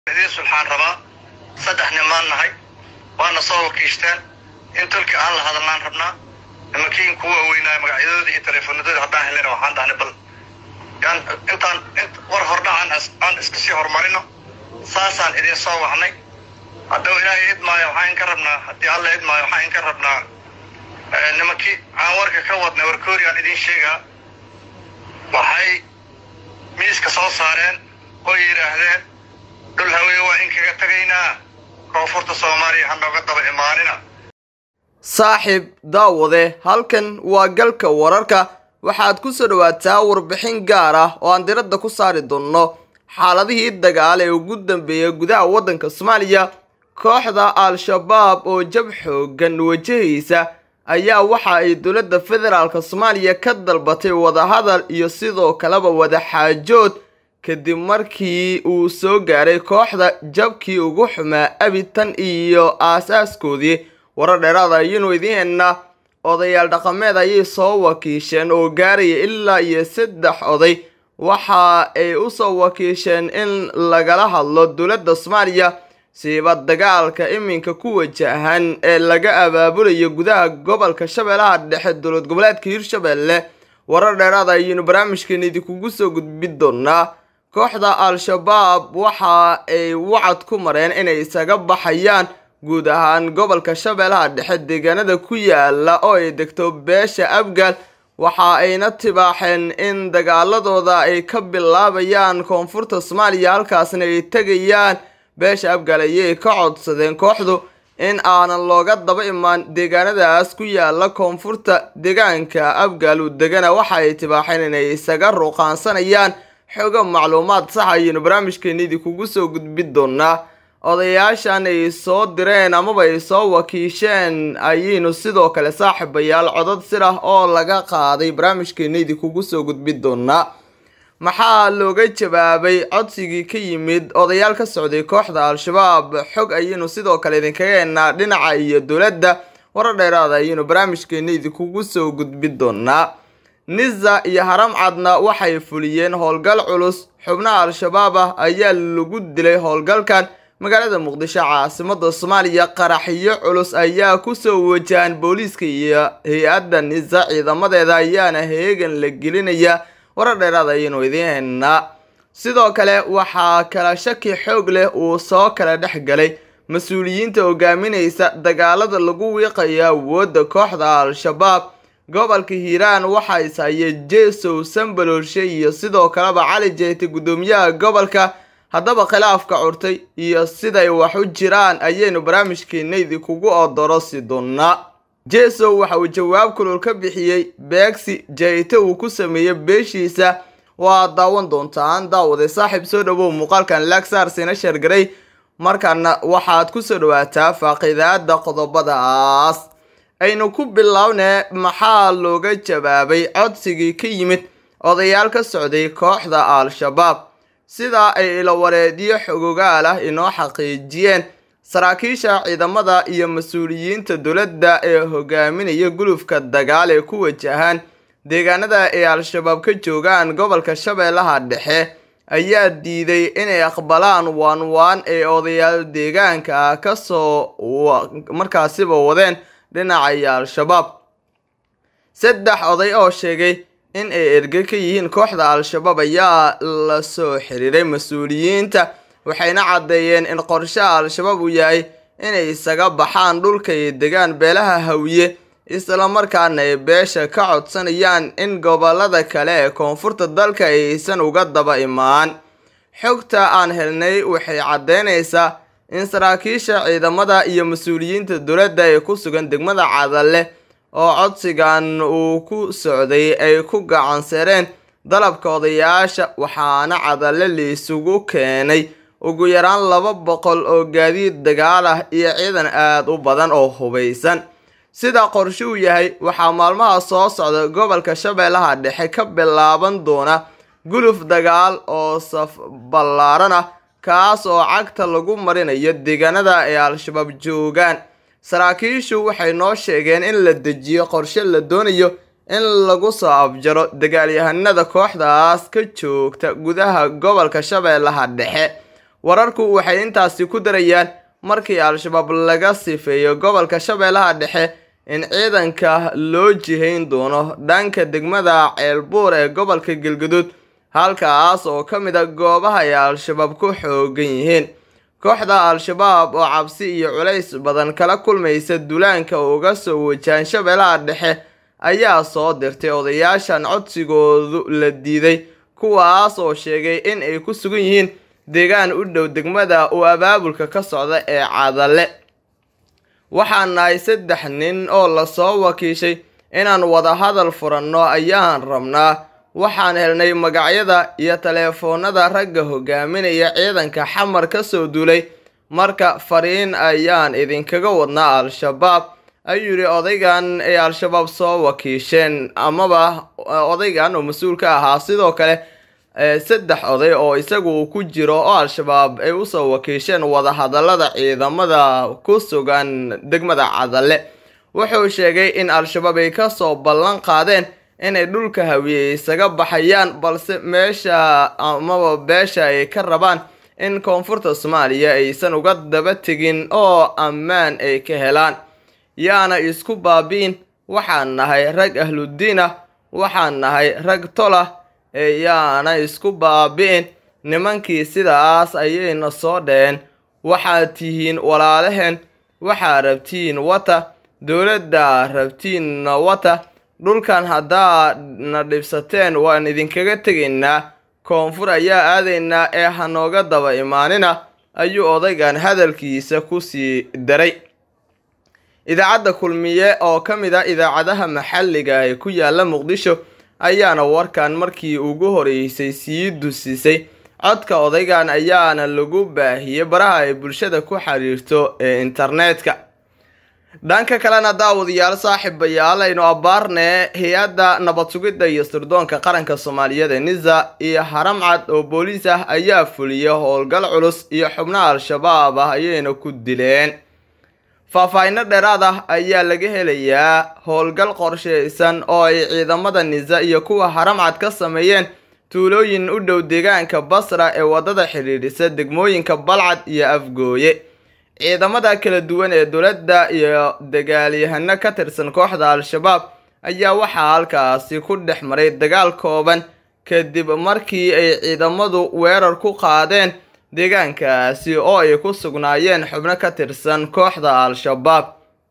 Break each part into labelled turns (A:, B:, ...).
A: idiin sulxaan rabaa saddex nimaan nahay waana soo wakiishteen in tolki aan la hadalnaan rabnaa nimankiin kuwa weynaayo magacyadooda iyo teleefonadooda haddaan helena waxaan dhahnay bal yaan intaan war hordhacan aan iska sii horumarino saasaan idin soo wacnay haddaba ilaahay idmaayo waxaan inka rabnaa haddii alla idmaayo waxaan inka rabnaa nimankii aan warka ka wadnay warkooriyaan idiin sheegaa waxay miiska soo saareen oo yidhaahdeen dhul haweye waa in kaga tegaynaa koonfurta soomaaliya ha nooga daba imaanina
B: saaxiib daawade halkan waa galka wararka waxaad ku soo dhawaataa warbixin gaar ah oo aan diradda ku saari doonno xaaladihii dagaal ee ugu dambeeyay gudaha waddanka soomaaliya kooxda al-shabaab oo jab xoogan wajahaysa ayaa waxa ay dowladda federaalk soomaaliya ka dalbatay wadahadal iyo sidoo kaleba wadaxaajood kadib markii uu soo gaaray kooxda jabkii ugu xumaa abitan iyo aasaaskoodii warar dheeraada ayaynu idiin hennaa odayaal dhaqameed ayay soo wakiisheen oo gaaraya ilaa iyo saddex oday waxa ay u soo wakiisheen in lagala hadlo dowladda soomaaliya siiba dagaalka iminka ku wajahan ee laga abaabulayo gudaha gobolka shabeellaha dhexe dowlad goboleedka hirshabelle warar dheeraada ayaynu barnaamijkeena idinkugu soo gudbin doonaa kooxda al-shabaab waxa ay wacad ku mareen inay isaga baxayaan guud ahaan gobolka shabeellaha dhexe deegaanada ku yaala oo ay degto beesha abgaal waxa ayna tibaaxeen in dagaaladooda ay ka bilaabayaan koonfurta soomaaliya halkaasna ay tegayaan beesha abgaal ayay ka codsadeen kooxdu in aanan looga daba imaan deegaanadaas ku yaala koonfurta deegaanka abgaal u degana waxa ay tibaaxeen inay isaga ruuqaansanayaan xogo macluumaad sax ayaynu barnaamijkeena idinkugu soo gudbin doonaa odayaashan ay soo direen amaba ay soo wakiisheen ayaynu sidoo kale saaxiibayaal codad sir ah oo laga qaaday barnaamijkeena idinkugu soo gudbin doonaa maxaa looga jawaabay codsigii ka yimid odayaal ka socday kooxda al-shabaab xog ayaynu sidoo kale idinkaga hennaa dhinaca iyo dowladda warar dheeraada ayaynu barnaamijkeena idinkugu soo gudbin doonaa niza iyo haram cadna waxay fuliyeen howlgal culus xubnaha al-shabaab ah ayaa lagu dilay howlgalkan magaalada muqdisho caasimada soomaaliya qaraxyo culus ayaa kusoo wajahan booliiska iyo hay-adda niza ciidamadeeda ayaana heegan la gelinaya warar dheeraad ayaynu idiin hennaa sidoo kale waxaa kala shaki xoog leh uu soo kala dhex galay mas-uuliyiinta hogaaminaysa dagaalada lagu wiiqayo awoodda kooxda al-shabaab gobolka hiiraan waxaa ishaya jesow sambaloolshe iyo sidoo kaleba cali jeete guddoomiyaha gobolka haddaba khilaafka curtay iyo siday wax u jiraan ayaynu barnaamijkeena idinkugu odorosi doonaa jesow waxa uu jawaab kulul ka bixiyey beegsi jayte uu ku sameeyey beeshiisa waa daawan doontaan daawade saaxiib soo dhawow muuqaalkan lagsaarsina sheergaray markaana waxaad ku soo dhawaataa faaqiidaada qodobadaas aynu ku bilownee maxaa looga jawaabay codsigii ka yimid odayaal ka socday kooxda al-shabaab sidaa ay ilawareedyo xogogaal ah inoo xaqiijiyeen saraakiisha ciidamada iyo mas-uuliyiinta dowladda ee hogaaminaya gulufka dagaal ee ku wajahaan deegaanada ay al-shabaab ka joogaan gobolka shabeellaha dhexe ayaa diiday inay aqbalaan waanwaan ee odayaal deegaanka ah kasoo markaasiba wadeen dhinacaya al-shabaab saddex oday oo sheegay in ay erge ka yihiin kooxda al-shabaab ayaa la soo xiriiray mas-uuliyiinta waxayna caddeeyeen in qorshaha al-shabaab uu yahay inay isaga baxaan dhulka ay degaan beelaha hawiye islamarkaana ay beesha ka codsanayaan in gobolada kale ee koonfurta dalka aysan uga daba imaan xogta aan helnay waxay caddeynaysaa in saraakiisha ciidamada iyo mas-uuliyiinta dowladda ee ku sugan degmada cadalle oo codsigan uu ku socday ay ku gacansereen dalabka odayaasha waxaana cadalle liisugu keenay ugu yaraan laba boqol oo gaadiid dagaal ah iyo ciidan aada u badan oo hubaysan sida qorshe uu yahay waxaa maalmaha soo socda gobolka shabeellaha dhexe ka bilaaban doona guluf dagaal oo saf ballaaran ah kaas oo cagta lagu marinayo deegaanada ay al-shabaab joogaan saraakiishu waxay noo sheegeen in la dejiyo qorshe la doonayo in lagu soo afjaro dagaalyahanada kooxdaas ka joogta gudaha gobolka shabeellaha dhexe wararku waxay intaasi ku darayaan markii al-shabaab laga sifeeyo gobolka shabeellaha dhexe in ciidanka loo jihayn doono dhanka degmada ceelbuur ee gobolka galgaduud halkaas oo ka mid a goobaha ay al-shabaab ku xoogan yihiin kooxda al-shabaab oo cabsi iyo culays badan kala kulmaysa duulaanka uga soo wajahan shabeellaha dhexe ayaa soo dirtay odayaashan codsigoodu la diiday kuwaas oo sheegay in ay ku sugan yihiin deegaan u dhow degmada uu abaabulka ka socda ee cadale waxaan nahay saddex nin oo lasoo wakiishay inaan wadahadal furanno ayaan rabnaa waxaan helnay magacyada iyo taleefoonada ragga hogaaminaya ciidanka xamar ka soo duulay marka fariin ayaan idinkaga wadnaa al-shabaab ayuu yidhi odaygan ay al-shabaab soo wakiisheen amaba odaygan oo mas-uul ka ahaa sidoo kale saddex oday oo isagu uu ku jiro oo al-shabaab ay usoo wakiisheen wadahadalada ciidamada ku sugan degmada cadale wuxuu sheegay in al-shabaab ay kasoo ballan qaadeen inay dhulka hawiye isaga baxayaan balse meesha amaba beesha ay ka rabaan in koonfurta soomaaliya aysan uga daba tegin oo ammaan ay ka helaan yaana isku baabi'in waxaan nahay rag ahludiin ah waxaan nahay rag tolah ee yaana isku baabi'in nimankii sidaas ayayna soo dheheen waxaad tihiin walaalaheen waxaa rabtiin wata dowladda rabtiinna wata dhulkan haddaad na dhibsateen waan idinkaga tegaynaa koonfur ayaa aadaynaa ee hanooga daba imaanina ayuu odaygan hadalkiisa ku sii daray idaacadda kulmiye oo ka mid ah idaacadaha maxalliga ee ku yaala muqdisho ayaana warkan markii ugu horeysay sii dusisay codka odaygan ayaana lagu baahiyey baraha ay bulshada ku xiriirto ee internetka dhanka kalena daawadayaal saaxiibayaal aynu abbaarne hay-adda nabad sugidda iyo sirdoonka qaranka soomaaliyeed ee nisa iyo haramcad oo booliis ah ayaa fuliyay howlgal culus iyo xubnaha al-shabaab ah ayayna ku dileen faahfaahinno dheeraad ah ayaa laga helayaa howlgal qorsheysan oo ay ciidamada nisa iyo kuwa haramcad ka sameeyeen tuulooyin u dhow deegaanka basra ee waddada xidhiidhisa degmooyinka balcad iyo afgooye ciidamada kala duwan ee dowladda iyo dagaalyahano ka tirsan kooxda al-shabaab ayaa waxaa halkaasi ku dhex maray dagaal kooban kadib markii ay ciidamadu weerar ku qaadeen deegaankaasi oo ay ku sugnaayeen xubno ka tirsan kooxda al-shabaab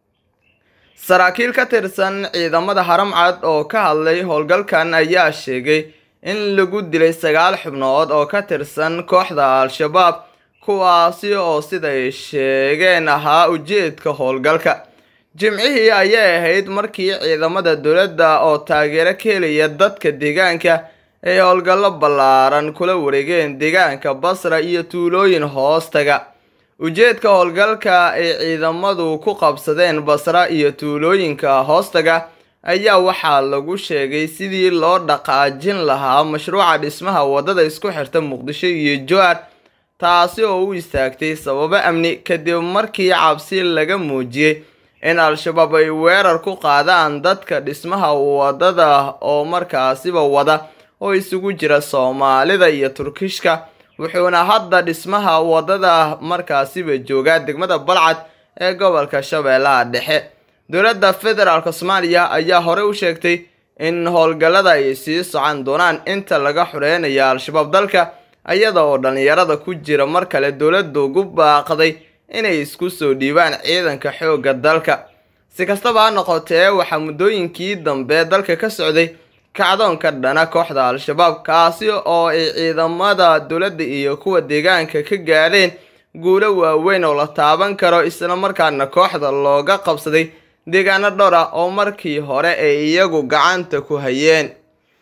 B: saraakiil ka tirsan ciidamada haramcad oo ka hadlay howlgalkan ayaa sheegay in lagu dilay sagaal xubnood oo ka tirsan kooxda al-shabaab kuwaasi oo siday sheegeen ahaa ujeedka howlgalka jimcihii ayay ahayd markii ciidamada dowladda oo taageero ka helaya dadka deegaanka ay howlgallo ballaaran kula wareegeen deegaanka basra iyo tuulooyin hoostaga ujeedka howlgalka ay ciidamadu ku qabsadeen basra iyo tuulooyinka hoostaga ayaa waxaa lagu sheegay sidii loo dhaqaajin lahaa mashruuca dhismaha waddada isku xirta muqdisho iyo jowar taasi oo u istaagtay sababo amni kadib markii cabsi laga muujiyey in al-shabaab ay weerar ku qaadaan dadka dhismaha waddada oo markaasiba wada oo isugu jira soomaalida iyo turkishka wuxuuna hadda dhismaha waddada markaasiba joogaa degmada balcad ee gobolka shabeellaha dhexe dowladda federaalk soomaaliya ayaa horey u sheegtay in howlgallada ay sii socon doonaan inta laga xureynayo al-shabaab dalka iyada oo dhallinyarada ku jira mar kale dowladdu ugu baaqday inay isku soo dhiibaan ciidanka xoogga dalka si kastaba ha noqotee waxaa muddooyinkii dambe dalka ka socday kacdoonka dhana kooxda al-shabaab kaasi oo ay ciidamada dowladda iyo kuwa deegaanka ka gaadheen guulo waaweyn oo la taaban karo islamarkaana kooxda looga qabsaday deegaano dhowr ah oo markii hore ay iyagu gacanta ku hayeen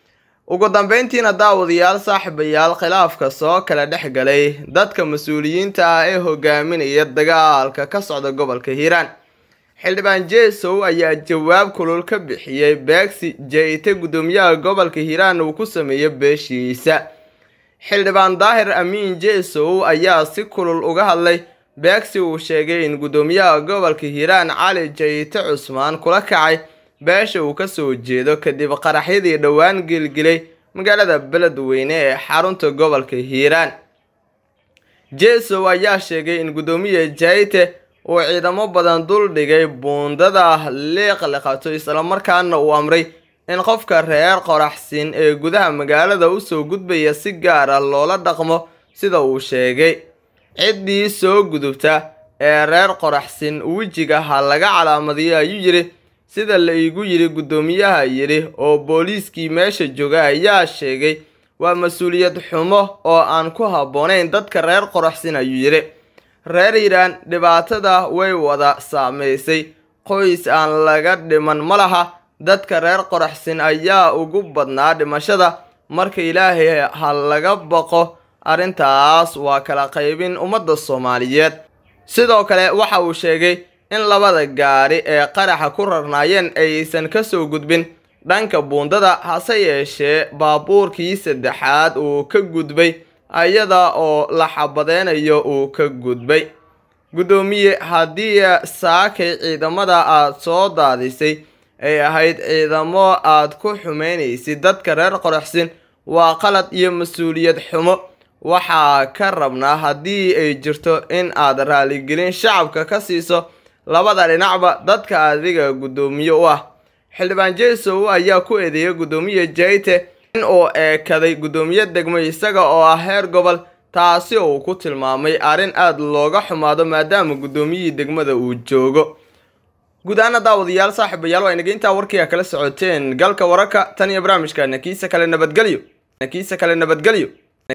B: ugu dambeyntiina daawadayaal saaxiibayaal khilaafka soo kala dhex galay dadka mas-uuliyiinta ah ee hogaaminaya dagaalka ka socda gobolka hiiraan xildhibaan jesow ayaa jawaab kulul ka bixiyey beegsi jeyte guddoomiyaha gobolka hiiraan uu ku sameeyey beeshiisa xildhibaan daahir amiin jesow ayaa si kulul uga hadlay beegsi uu sheegay in guddoomiyaha gobolka hiiraan cali jeyte cusmaan kula kacay beesha uu kasoo jeedo kadib qaraxyadii dhowaan gelgelay magaalada beledweyne ee xarunta gobolka hiiraan jesow ayaa sheegay in guddoomiye jayte uu ciidamo badan dul dhigay buundada liiqliqato islamarkaana uu amray in qofka reer qoraxsin ee gudaha magaalada usoo gudbaya si gaar ah loola dhaqmo sida uu sheegay ciddii soo gudubta ee reer qoraxsin wejiga ha laga calaamadiyo ayuu yidhi sida la iigu yidhi guddoomiyaha yidhi oo booliiskii meesha jooga ayaa sheegay waa mas-uuliyad xumo oo aan ku habboonayn dadka reer qoraxsin ayuu yidhi reer hiiraan dhibaatada way wada saamaysay qoys aan laga dhiman ma laha dadka reer qoraxsin ayaa ugu badnaa dhimashada marka ilaahay ha laga baqo arrintaas waa kala qaybin ummadda soomaaliyeed sidoo kale waxa uu sheegay in labada gaari ee qaraxa ku rarnaayeen aysan ka soo gudbin dhanka buundada hase yeeshee baabuurkii saddexaad uu ka gudbay ayada oo la xabadeynayo uu ka gudbay guddoomiye haddii saakay ciidamada aad soo daadisay ay ahayd ciidamo aad ku xumeynaysid dadka reer qoraxsin waa qalad iyo mas-uuliyad xumo waxaa ka rabnaa haddii ay jirto in aad raaligelin shacabka ka siiso labada dhinacba dadka adiga guddoomiye u ah xildhibaan jesow ayaa ku eedeeyay guddoomiye jayte in uu eekaday guddoomiye degmo isaga oo ah heer gobol taasi uu ku tilmaamay arrin aada looga xumaado maadaama guddoomiyihii degmada uu joogo guud ahaana daawadayaal saaxiibayaal waa inaga intaa warkii a kala socoteen galka wararka tan iyo barnaamijka nakiisa kale nabadgelyo nakiisa kale nabadgelyo